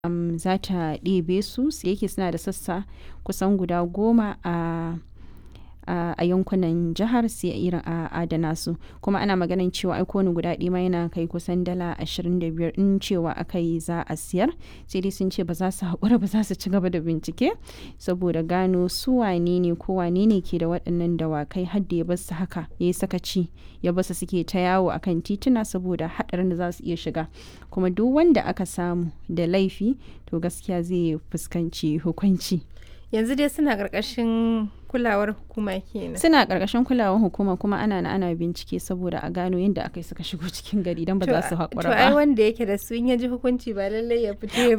um, za ta ɗebe su su yake suna da sassa kusan guda goma a a a yankunan jihar sai irin a adana su kuma ana maganin cewa ai kowane guda ɗaya ma yana kai kusan dala 25 in cewa aka yi za a siyar sai dai sun ce ba za su haƙura ba za su ci gaba da bincike saboda gano su wane ne ko wane ne ke da waɗannan dawakai har da ya bar su haka ya yi sakaci ya bar su suke ta yawo akan tituna saboda haɗarin da za su iya shiga kuma duk wanda aka samu da laifi to gaskiya zai fuskanci hukunci yanzu dai suna ƙarƙashin kulawar hukuma kenan suna ƙarƙashin kulawar hukuma kuma ana na ana bincike saboda a gano yadda aka yi suka shigo cikin gari don ba za su haƙura to ai ba wanda yake da su in ya ji hukunci ba lallai ya fito ya